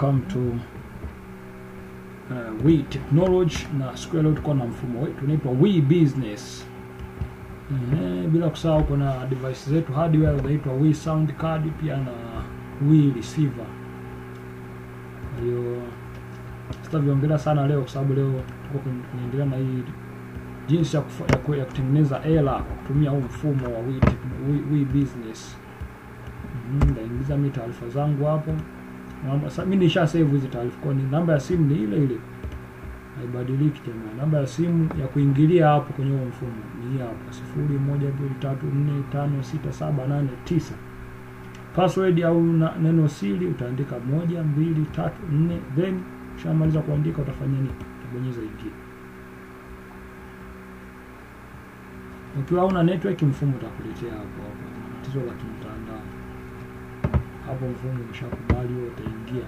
welcome to uh, we technology na siku ya leo tuko na mfumo wetu unaitwa we business Ehe, bila kusahau kuna device zetu hardware zinaitwa we sound card pia na we receiver kwa hiyo sitaviongelea sana leo kwa sababu leo tuko kwenye- tunaendelea na hii jinsi ya, kufa, ya, ku- ya kutengeneza ela kwa kutumia huu mfumo wa we, Tech- we, we business Mhm, naingiza mi taarifa zangu hapo Namba- sa- mi nisha save hizi taarifa kwani namba ya simu ni ile ile haibadiliki jamani namba ya simu ya kuingilia hapo kwenye huo mfumo ni hii hapa sifuri moja mbili tatu nne tano sita saba nane tisa password au na, neno siri utaandika moja mbili tatu nne then ushamaliza kuandika utafanya nini utabonyeza ingia ukiwa una network mfumo utakuletea hapo hapo tatizo la kimtandao hapo mfumo umeshakubali wewe utaingia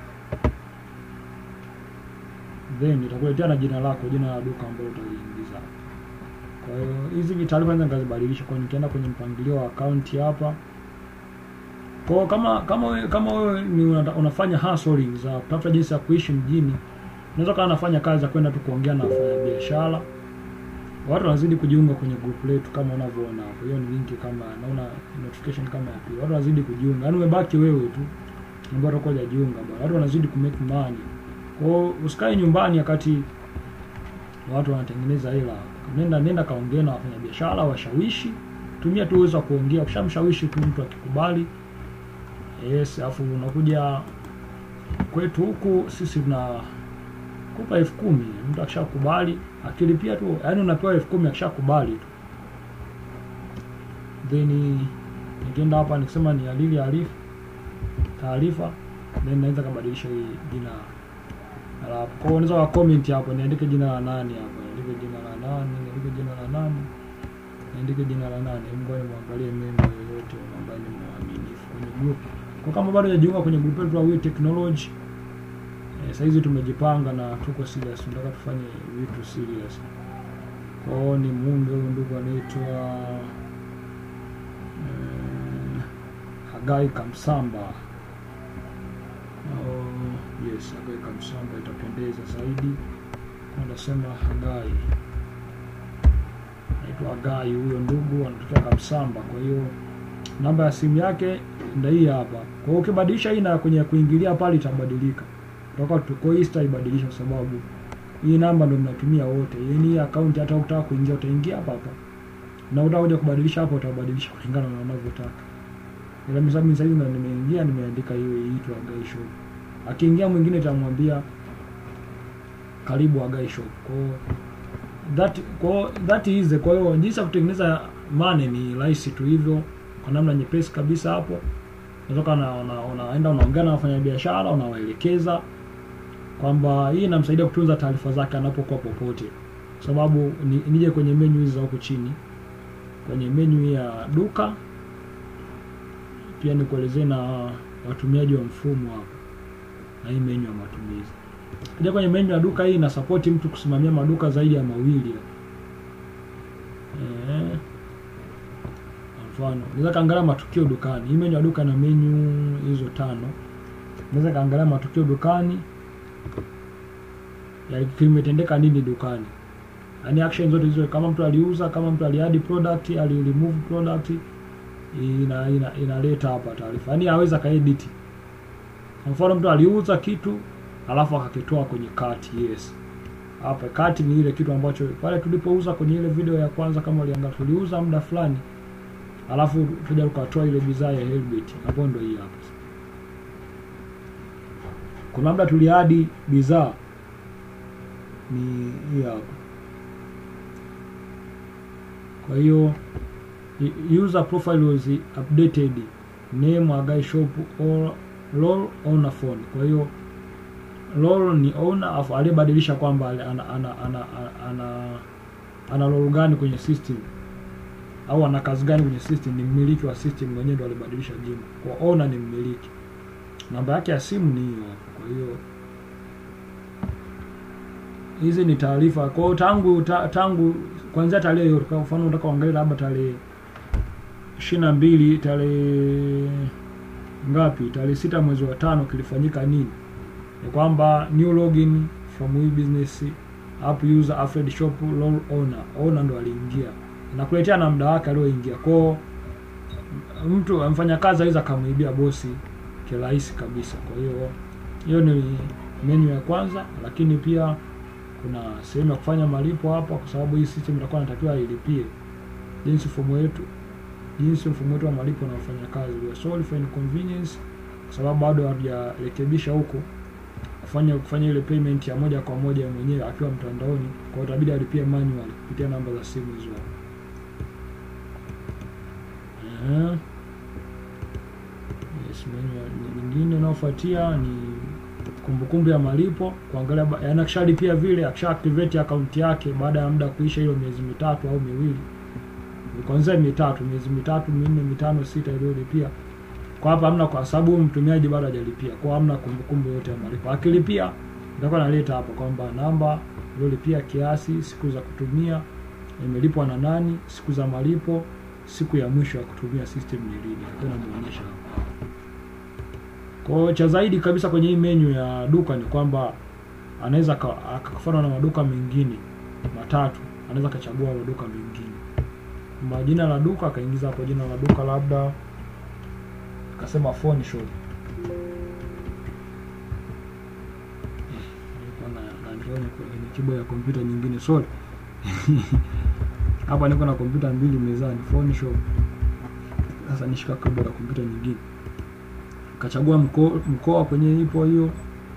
then itakuletea na jina lako jina la duka ambalo utaliingiza kwa hiyo hizi ni taarifa naweza nikazibadilisha kwa nikienda kwenye mpangilio wa akaunti hapa kwa hiyo kama kama wewe kama wewe ni unata- unafanya hustling za kutafuta jinsi ya kuishi mjini unaweza kama nafanya kazi za kwenda tu kuongea na wafanyabiashara watu wanazidi kujiunga kwenye group letu kama unavyoona hapo hiyo ni linki kama naona notification kama ya pili watu wanazidi kujiunga yaani umebaki wewe tu ambao utakuwa hujajiunga bwana watu wanazidi kumake money kwa hiyo usikae nyumbani wakati watu wanatengeneza hela nenda nenda kaongea na wafanyabiashara washawishi tumia tu uwezo wa kuongea ukishamshawishi tu mtu akikubali yes alafu unakuja kwetu huku sisi tuna kupa elfu kumi mtu akishakubali akilipia tu yaani unapewa elfu kumi akishakubali tu then nikienda hapa nikisema ni alili arifu taarifa then naweza kabadilisha hii jina la hapo kwa hiyo unaweza wa comment hapo niandike jina la nani hapo niandike jina la nani niandike jina la nani niandike jina la nani Hebu ngoja muangalie member yoyote ambaye ni mwaminifu kwenye group kwa kama bado hujajiunga kwenye group letu la We Technology eh, saizi tumejipanga na tuko serious tunataka tufanye vitu serious kwa hiyo ni muunge huyu ndugu anaitwa eh, Hagai Kamsamba Oh, yes, Hagai Kamsamba itapendeza zaidi. Kwa Nasema Hagai, naitwa Hagai huyo ndugu anatokea Kamsamba. Kwa hiyo namba ya simu yake ndio hii hapa. Kwa hiyo ukibadilisha hii na kwenye kuingilia pale itabadilika, toka tuko hii sitaibadilisha kwa sababu hii namba ndio mnatumia wote. Yaani hii account hata ukitaka kuingia utaingia hapa hapa, na utakuja kubadilisha hapo utabadilisha kulingana na unavyotaka ila mimi sasa hivi ndo nimeingia nimeandika hiyo iitwa Agai Shop. Akiingia mwingine itamwambia karibu Agai Shop. Kwa hiyo that kwa hiyo that is the- kwa hiyo jinsi ya kutengeneza money ni rahisi tu hivyo kwa namna nyepesi kabisa hapo. Unatoka na una, unaenda unaongea na wafanyabiashara unawaelekeza kwamba hii inamsaidia kutunza taarifa zake anapokuwa popote. Kwa sababu ni, nije kwenye menu hizi za huku chini kwenye menu ya duka pia nikuelezee na watumiaji wa mfumo hapa na hii menyu ya matumizi. Kuja kwenye menyu ya duka hii inasapoti mtu kusimamia maduka zaidi ya mawili. Eh, kwa mfano naweza kaangalia matukio dukani. Hii menyu ya duka na menyu hizo tano. Naweza kaangalia matukio dukani ya kimetendeka nini dukani. Yaani action zote hizo kama mtu aliuza, kama mtu aliadi product, ali remove product, ina ina inaleta hapa taarifa yaani aweza kaedit kwa mfano mtu aliuza kitu alafu akakitoa kwenye cart yes hapa cart ni ile kitu ambacho pale tulipouza kwenye ile video ya kwanza kama uliangalia tuliuza muda fulani alafu tuja tukatoa ile bidhaa ya Helbit hapo ndo hii hapa kuna labda tuliadi bidhaa ni hii hapa kwa hiyo I- user profile was updated name Agai shop or lol owner phone kwa hiyo lol ni owner afu aliyebadilisha kwamba ana ana ana ana, ana, ana role gani kwenye system au ana kazi gani kwenye system ni mmiliki wa system mwenyewe ndo alibadilisha jina kwa owner ni mmiliki namba yake ya simu ni hiyo hapo kwa hiyo hizi ni taarifa kwa hiyo tangu ta, tangu kuanzia tarehe hiyo kwa mfano unataka uangalie labda tarehe ishirini na mbili tarehe ngapi tarehe sita mwezi wa tano kilifanyika nini ni kwamba new login from we business app user affiliate shop role owner owner ndo aliingia inakuletea na muda wake alioingia kwao mtu mfanyakazi aweza akamwibia bosi kirahisi kabisa kwa hiyo hiyo ni menu ya kwanza lakini pia kuna sehemu ya kufanya malipo hapa kwa sababu hii system itakuwa natakiwa ilipie jinsi mfumo wetu jinsi mfumo wetu wa malipo unaofanya kazi we are sorry for inconvenience kwa sababu bado hajarekebisha huko kufanya kufanya ile payment ya moja kwa moja mwenyewe akiwa mtandaoni kwa hiyo itabidi alipie manual kupitia namba za simu hizo Eh. Yes, menu ya- nyingine inayofuatia ni kumbukumbu ya malipo kuangalia ba- yaani akishalipia vile akisha activate account yake baada ya muda kuisha hiyo miezi mitatu au miwili kuanzia mitatu miezi mitatu minne mitano sita iliyolipia kwa hapa hamna kwa sababu huyu mtumiaji bado hajalipia kwa hamna kumbukumbu yote ya malipo akilipia itakuwa naleta hapa kwamba namba iliyolipia kiasi siku za kutumia imelipwa na nani siku za malipo siku ya mwisho ya kutumia system ni lini itakuwa inamuonyesha hapa kwa hiyo cha zaidi kabisa kwenye hii menu ya duka ni kwamba anaweza aka- akafanana na maduka mengine matatu anaweza akachagua maduka mengine kwamba jina la duka akaingiza hapo jina la duka labda akasema phone shop Nilikuwa na- naandika kwenye kwenye keyboard ya kompyuta nyingine sorry hapa niko na kompyuta mbili mezani phone shop sasa nishika keyboard ya kompyuta nyingine kachagua mko- mkoa kwenye ipo hiyo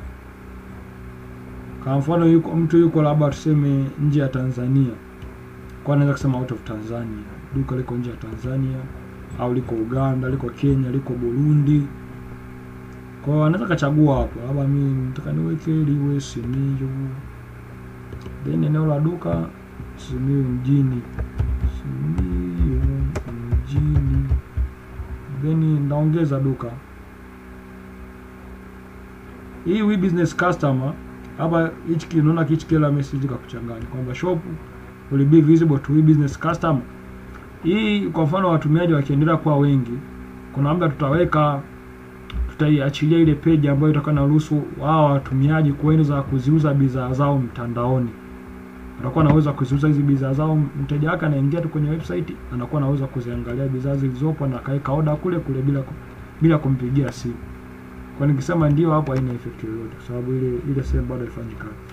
kwa mfano yuko mtu yuko labda tuseme nje ya Tanzania kwa anaweza kusema out of Tanzania duka liko nje ya Tanzania au liko Uganda liko Kenya liko Burundi kwa hiyo anaweza kachagua hapo labda mimi nataka niweke liwe Simiyu then eneo la duka Simiyu mjini Simiyu mjini then naongeza duka hii we business customer hapa hichi kinaona hichi kila message kakuchanganya kwamba shop will be visible to we business customer hii kwa mfano watumiaji wakiendelea kuwa wengi kuna labda tutaweka tutaiachilia ile page ambayo itakuwa inaruhusu wao watumiaji kuweza kuziuza bidhaa zao mtandaoni atakuwa anaweza kuziuza hizi bidhaa zao mteja wake anaingia tu kwenye website anakuwa anaweza kuziangalia bidhaa zilizopo na akaweka oda kule kule bila ku- bila kumpigia simu kwa nikisema ndio hapo haina effect yoyote kwa sababu ile ile sehemu bado haifanyi kazi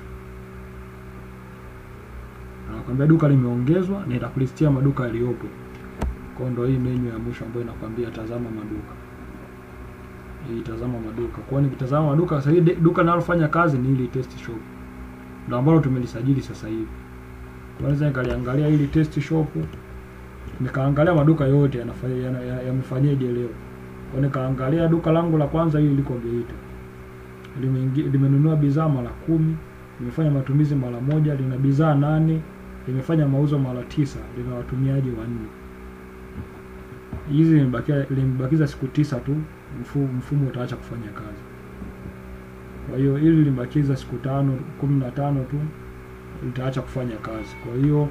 anakwambia duka limeongezwa na itakulistia maduka yaliyopo kwa ndo hii menu ya mwisho ambayo inakwambia tazama maduka hii tazama maduka kwa hiyo nikitazama maduka sasa hii de- duka linalofanya kazi ni ili test shop ndo ambalo tumelisajili sasa hivi kwa naweza nikaliangalia ili test shop nikaangalia maduka yote yanafanya yana- ya- yamefanyaje leo kwa nikaangalia duka langu la kwanza hili liko Geita Limeingi- limenunua bidhaa mara kumi limefanya matumizi mara moja lina bidhaa nane limefanya mauzo mara tisa lina watumiaji wanne hizi limebakia limebakiza siku tisa tu mfumo, mfumo utaacha kufanya kazi kwa hiyo ili limebakiza siku tano kumi na tano tu litaacha kufanya kazi kwa hiyo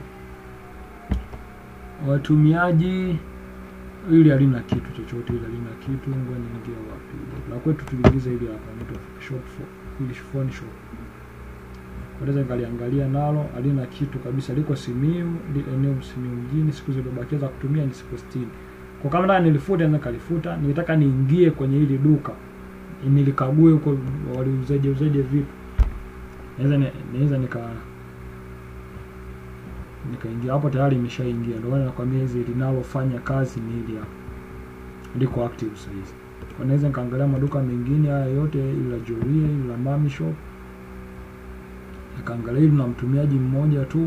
watumiaji ili halina kitu chochote ili halina kitu ngoja niingie wapi la kwetu tuliingiza ili hapa inaitwa shop for ili phone shop naweza nikaliangalia nalo halina kitu kabisa liko Simiyu li, eneo Simiyu mjini siku zilizobakia za kutumia ni siku 60 kwa kama nataka nilifute naweza nikalifuta nikitaka niingie kwenye hili duka nilikague huko waliuzaje uzaje vitu naweza ni- naweza nika nikaingia hapo tayari imeshaingia ndio maana nakwambia hizi linalofanya kazi ni hili hapa liko active sasa hizi kwa naweza nikaangalia maduka mengine haya yote ili la Jolie ili la Mami Shop nikaangalia hili na mtumiaji mmoja tu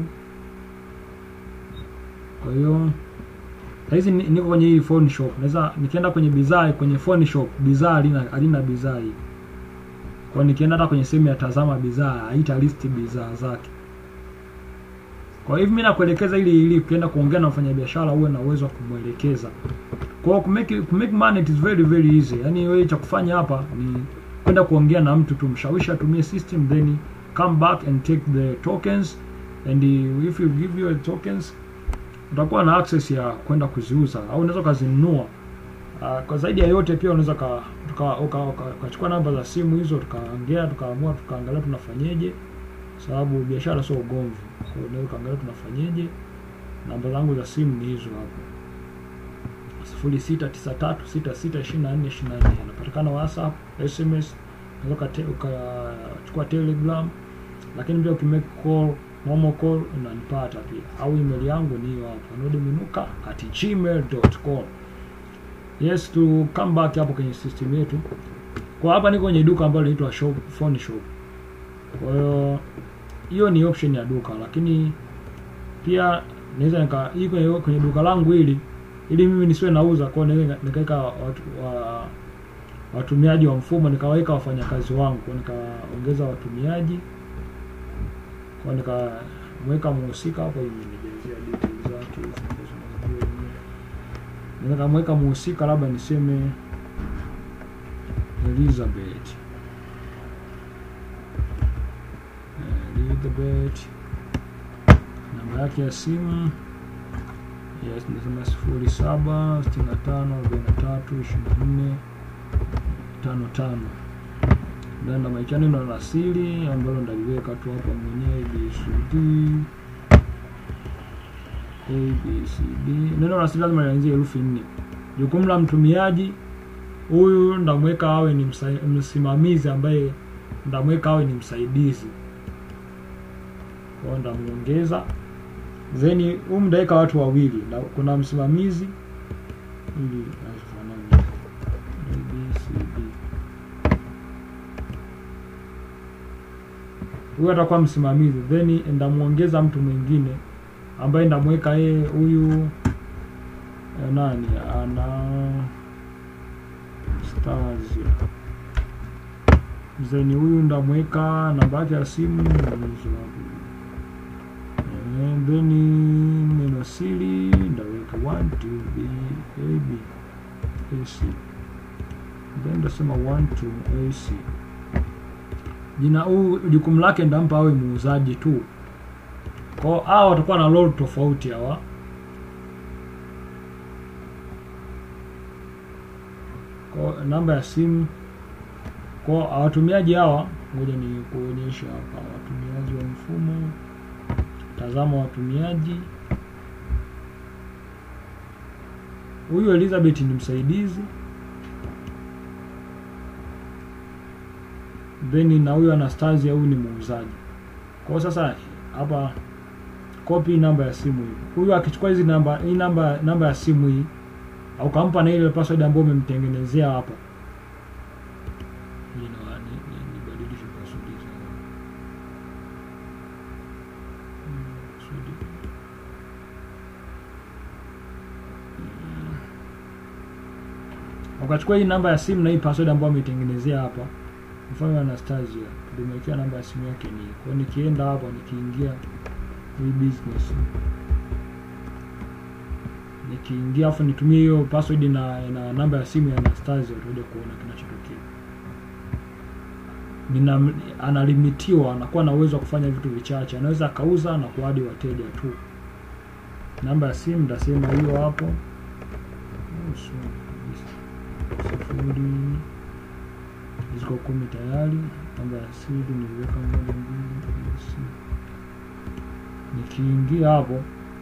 kwa hiyo sahizi ni- niko kwenye hii phone shop naweza nikienda kwenye bidhaa kwenye phone shop bidhaa halina halina bidhaa hii kwa nikienda hata kwenye sehemu ya tazama bidhaa haita list bidhaa zake kwa hivyo mimi nakuelekeza ili ili ukienda kuongea na mfanyabiashara uwe na uwezo wa kumwelekeza kwa hiyo kumake kumake money it is very very easy yani wewe cha kufanya hapa ni kwenda kuongea na mtu tu mshawishi atumie system then come back and take the tokens and if you give your tokens utakuwa na access ya kwenda kuziuza au unaweza ukazinunua Uh, kwa zaidi ya yote pia unaweza ka tukachukua uka, uka, ukachukua namba za simu hizo tukaongea tukaamua tukaangalia tunafanyeje, sababu biashara sio ugomvi. Kwa hiyo unaweza ukaangalia tunafanyeje. Namba zangu za simu ni hizo hapo, sifuri sita tisa tatu sita sita ishirini na nne ishirini na nne. Anapatikana WhatsApp, SMS, unaweza ukate- ukachukua Telegram, lakini pia ukimake call normal call unanipata pia, au email yangu ni hiyo hapo nodiminuka at gmail.com. Yes, to come back hapo kwenye system yetu. Kwa hapa niko kwenye duka ambalo linaitwa shop phone shop. Kwa hiyo hiyo ni option ya duka, lakini pia naweza nika hii kwenye, kwenye duka langu hili ili mimi nisiwe nauza, kwa hiyo naweza nikaweka watu, wa, watumiaji wa mfumo nikawaweka wafanyakazi wangu, kwa nikaongeza watumiaji, kwa nikamweka muhusika hapo hivi nijazia details zake hizi ambazo unazijua wenyewe. Naweza kamweka muhusika labda niseme Elizabeth Elizabeth, namba yake ya simu yes, nasema sifuri saba sitini na tano arobaini na tatu ishirini na nne tano tano nenda maisha neno la siri ambalo ndaliweka tu hapa mwenyewe ABCD ABCD. Neno la siri lazima lianzie herufi nne. Jukumu la mtumiaji huyu ndamweka awe ni msa, msimamizi ambaye ndamweka awe ni msaidizi kwao, ndamuongeza then huyu mtaweka watu wawili na kuna msimamizi ili afanane ABCD. Huyu atakuwa msimamizi, then ndamuongeza mtu mwingine ambaye ndamweka yeye huyu eh, nani ana stars then huyu ndamweka namba yake ya simu hizo hapo. Eh, then neno siri ndaweka 1 2 b a b a c then ndasema 1 2 a c jina huu jukumu lake ndampa awe muuzaji tu kwao hawa watakuwa na role tofauti hawa kwa namba ya simu kwa watumiaji hawa ngoja ni kuonyesha hapa watumiaji wa mfumo tazama watumiaji huyu Elizabeth ni msaidizi then na huyu Anastasia huyu ni muuzaji kwa sasa hapa copy namba ya simu hii huyu akichukua hizi namba hii namba namba ya simu hii au kampa na ile password ambayo umemtengenezea hapa You know, ni- ni- nibadilishe password hizo. Mm, password. Mm. ukachukua hii namba ya simu na hii password ambayo ameitengenezea hapa mfano Anastasia limewekea namba ya simu yake ni kwa hiyo nikienda hapa nikiingia hii business nikiingia afu nitumie hiyo password na, na namba ya simu ya Anastasia utakuja kuona kinachotokea. Nina analimitiwa, anakuwa na uwezo wa kufanya vitu vichache, anaweza akauza na kuadi wateja tu. Namba ya simu ndasema hiyo hapo, Oh, so, sifuri ziko kumi tayari. Namba ya siri niliweka moja mbili si. Nikiingia hapo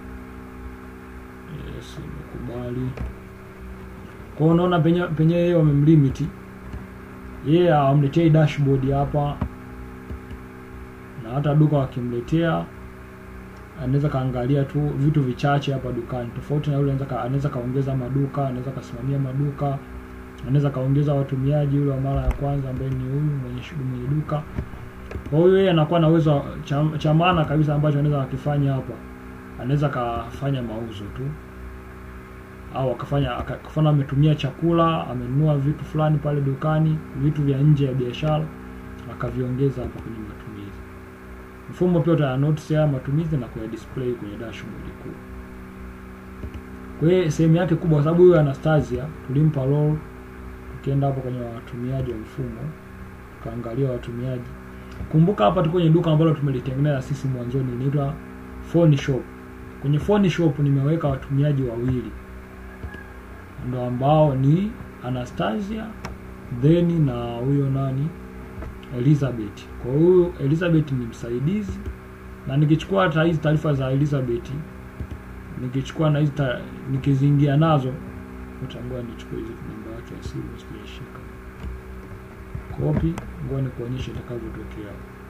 Yes, nimekubali. Kwa hiyo unaona penye penye yeye wamemlimiti yeye yeah, awamletei dashboard hapa, na hata duka wakimletea anaweza kaangalia tu vitu vichache hapa dukani, tofauti na yule anaweza ka- anaweza kaongeza maduka, anaweza kasimamia maduka, anaweza kaongeza watumiaji yule wa mara ya kwanza ambaye ni huyu mwenye shughuli mwenye duka. Kwa hiyo yeye anakuwa na uwezo wa- cha, cha maana kabisa ambacho anaweza akifanya hapa anaweza akafanya mauzo tu au akafanya akafanya ametumia chakula amenunua vitu fulani pale dukani vitu vya nje ya biashara akaviongeza hapa kwenye matumizi mfumo pia uta notice haya matumizi na kuya display kwenye dashboard kuu kwa hiyo sehemu yake kubwa kwa sababu huyo Anastasia tulimpa role tukienda hapo kwenye watumiaji wa mfumo tukaangalia watumiaji kumbuka hapa tuko kwenye duka ambalo tumelitengeneza sisi mwanzoni linaitwa phone shop kwenye phone shop nimeweka watumiaji wawili ndo ambao ni Anastasia then na huyo nani Elizabeth. Kwa hiyo Elizabeth ni msaidizi, na nikichukua hata hizi taarifa za Elizabeth nikichukua na hizi ta- nikiziingia nazo, utangua nichukue hizi namba yake ya simu sijashika copy, ngoja nikuonyeshe itakavyotokea.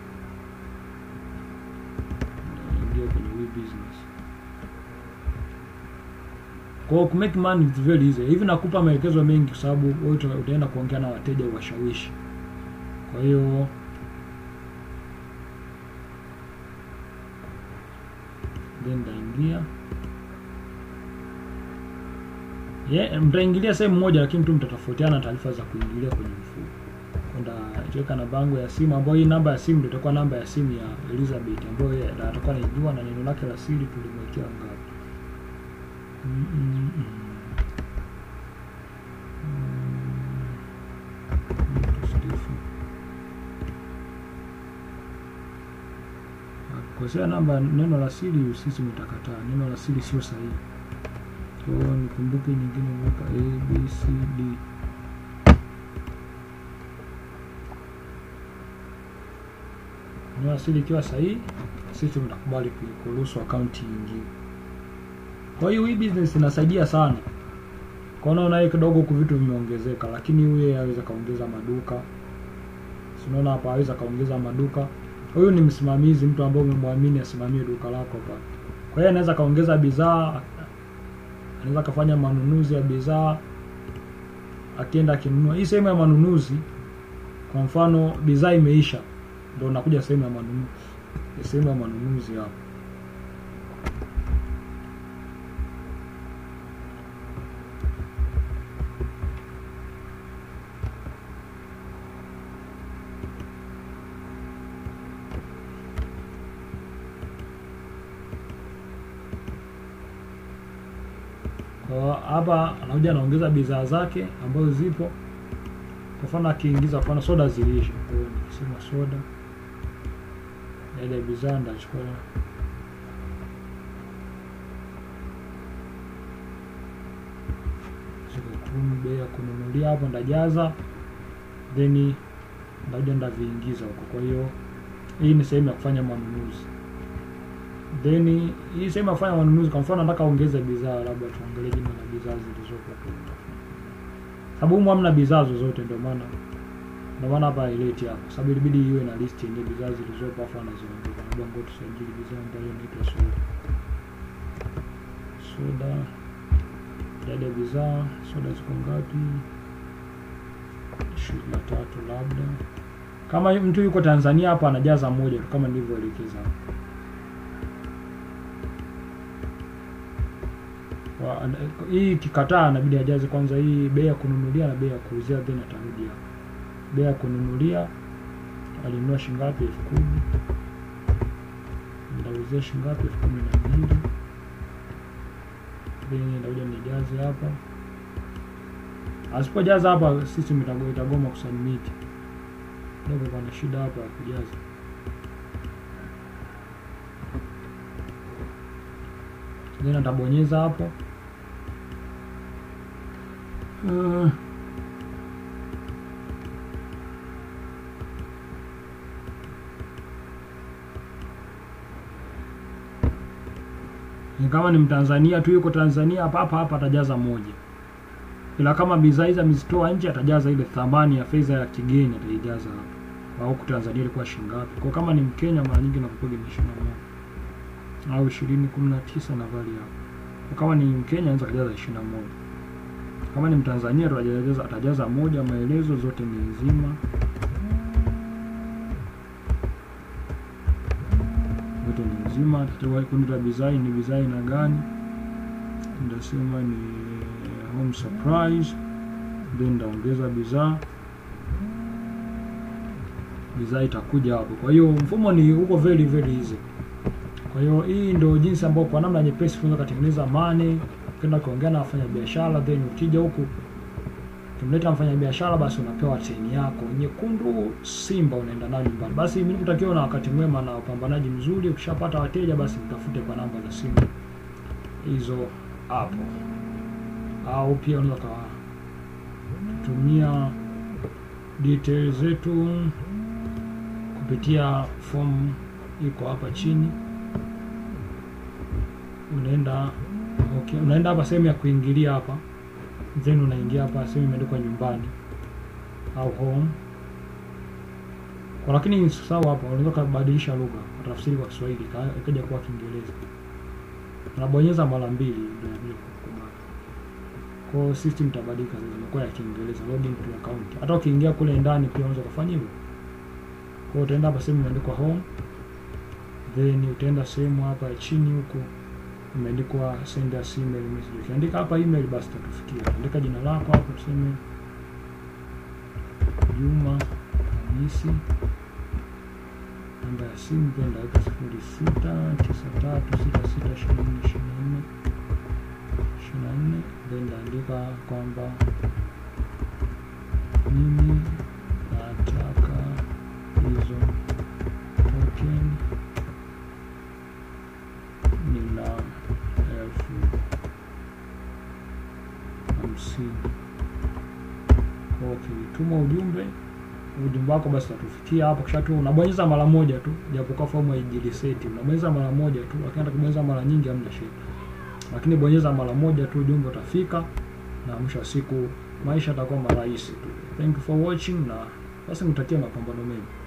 Naingia kwenye we business. Kwa hiyo ku make money is very easy. Hivi nakupa maelekezo mengi kwa sababu wewe uta- utaenda kuongea na wateja washawishi. Kwa hiyo then nitaingia yeah, mtaingilia sehemu moja lakini tu mtatofautiana taarifa za kuingilia kwenye mfumo. Kwenda tuweka namba yangu ya simu ambayo hii namba ya simu ndio itakuwa namba ya simu ya Elizabeth ambayo yeye ata- atakuwa anaijua na neno lake la siri tulimwekea ngapi. Mm, mm, mm. Mm, Stephen. Kosea namba neno la siri sisi mtakataa. Neno la siri sio sahihi. Kwa hiyo nikumbuke nyingine weka A B C D. Neno la siri ikiwa sahihi, sisi mtakubali ku- kuruhusu akaunti nyingine. Kwa hiyo hii business inasaidia sana. Kwa hiyo unaona hii kidogo huku vitu vimeongezeka, lakini huyu aweza kaongeza maduka. Si unaona hapa aweza kaongeza maduka. Huyu ni msimamizi, mtu ambaye umemwamini asimamie duka lako hapa. Kwa hiyo anaweza kaongeza bidhaa, anaweza kafanya manunuzi ya bidhaa akienda akinunua. Hii sehemu ya manunuzi, kwa mfano bidhaa imeisha, ndio unakuja sehemu ya manunuzi, sehemu ya manunuzi hapa. Kwa hiyo hapa anakuja anaongeza bidhaa zake ambazo zipo. Kwa mfano akiingiza, kwa mfano soda ziliisha, kwa hiyo nikisema soda, ile bidhaa ndachukua ziko kumi, bei ya kununulia hapo ndajaza, then ndakuja ndaviingiza huko. Kwa hiyo hii ni sehemu ya kufanya manunuzi then hii sehemu ya kufanya manunuzi, kwa mfano nataka ongeze bidhaa, labda tuangalie jina la bidhaa zilizopo tu, sababu humu hamna bidhaa zozote, ndio maana ndio maana hapa haileti hapo, sababu ilibidi iwe na list yenye bidhaa zilizopo, afu anaziongeza. Labda ngoja tusajili bidhaa ambayo inaitwa soda, soda, idadi ya bidhaa, soda ziko ngapi? ishirini na tatu labda. Kama mtu yuko Tanzania hapa anajaza moja tu kama nilivyoelekeza hapo. Wa- ana- hii ikikataa inabidi ajaze kwanza hii bei ya kununulia na bei ya kuuzia, then atarudi hapa. Bei ya kununulia alinunua shingapi? elfu kumi ndauzia shingapi? elfu kumi na mbili then ndakuja nijaze hapa. Asipojaza hapa system itago- itagoma kusubmit. Ndio pana shida hapa ya kujaza. Then atabonyeza hapo. Uh, ni kama ni Mtanzania tu yuko Tanzania hapa hapa hapa atajaza moja, ila kama bidhaa hizi amezitoa nje atajaza ile thamani ya fedha ya kigeni ataijaza hapa, au huku Tanzania ilikuwa shilingi ngapi. Kwa kama ni Mkenya mara nyingi nakupiga ni ishirini na moja au ishirini kumi na tisa na vali hapo. Kwa kama ni Mkenya anaweza kajaza ishirini na moja kama ni Mtanzania ndo atajaza, atajaza moja. Maelezo zote ni nzima, zote ni nzima. Atatoa kundi la bidhaa ni bidhaa aina gani, ndasema ni home surprise, then ndaongeza bidhaa, bidhaa itakuja hapo. Kwa hiyo mfumo ni uko very very easy. Kwa hiyo hii ndio jinsi ambayo kwa namna nyepesi unaweza kutengeneza money ukienda kuongea na wafanya biashara, then ukija huku ukimleta mfanya biashara, basi unapewa cheni yako nyekundu Simba, unaenda nayo nyumbani. Basi mimi nikutakia na wakati mwema na upambanaji mzuri. Ukishapata wateja, basi mtafute kwa namba za simu hizo hapo. au pia unaweza ukatumia details zetu kupitia form iko hapa chini unaenda okay, unaenda hapa sehemu ya kuingilia hapa then unaingia hapa sehemu imeandikwa nyumbani au home kwa lakini sawa hapa unaweza kubadilisha lugha tafsiri kwa Kiswahili ika- ikaja kuwa Kiingereza unabonyeza mara mbili ndio inakuja kukubali kwa hiyo system itabadilika sasa imekuwa ya Kiingereza login to account hata ukiingia kule ndani pia unaweza kufanya hivyo kwa hiyo utaenda hapa sehemu imeandikwa home then utaenda sehemu hapa ya chini huku imeandikwa send us email message. Ukiandika hapa email basi tatufikia. Andika jina lako hapo, tuseme Juma Hamisi, namba ya simu pia ndaweka sifuri sita tisa tatu sita sita ishirini na nne ishirini na nne ishirini na nne then ndaandika kwamba mimi nataka hizo token nina elfu hamsini kwa ukituma ujumbe ujumbe wako basi utatufikia hapo kisha tu unabonyeza mara moja tu japokuwa fomu haijiriseti unabonyeza mara moja tu lakini hata kubonyeza mara nyingi hamna shida lakini bonyeza mara moja tu ujumbe utafika na mwisho wa siku maisha yatakuwa marahisi tu thank you for watching na basi nitakia mapambano mema